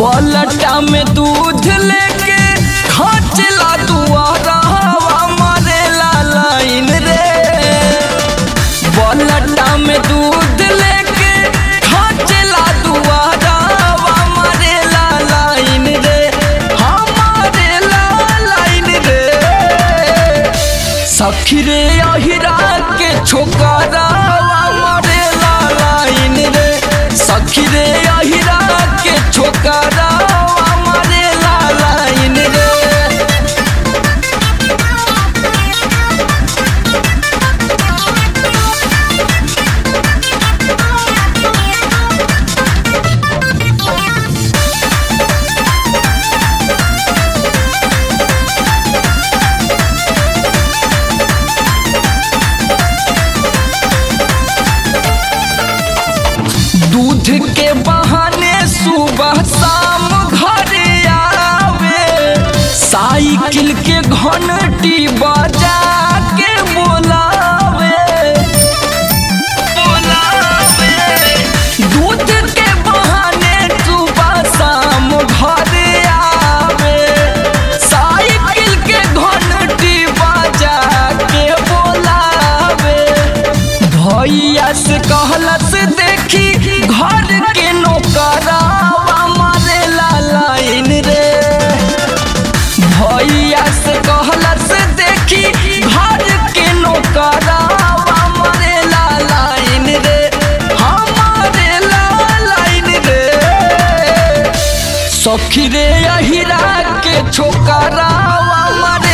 बलटा में दूध लेके खचला दुआरा हवा मारेला लाइन रे बलटा में दूध लेके खचला दुआरा हवा मारेला लाइन रे हमारेला लाइन रे सखी रे अहिरा के छोकरा मारेला लाइन रे सखी रे अहिरा के छोकरा मारेला लाइन रे दूध के बहाने सुबह शाम घर आवे साइकिल के घंटी बजा के बोलावे बोलावे दूध के बहाने सुबह शाम घर आवे साइकिल के घंटी बजा के बोलावे भैया से कहलस देखी घर के नौकरावा मारेला लाइन रे भैया से कहलस देखी घर के नौकरावा मारेला लाइन रे हमारेला लाइन रे सखी रे अहिरा के छोकरावा मारे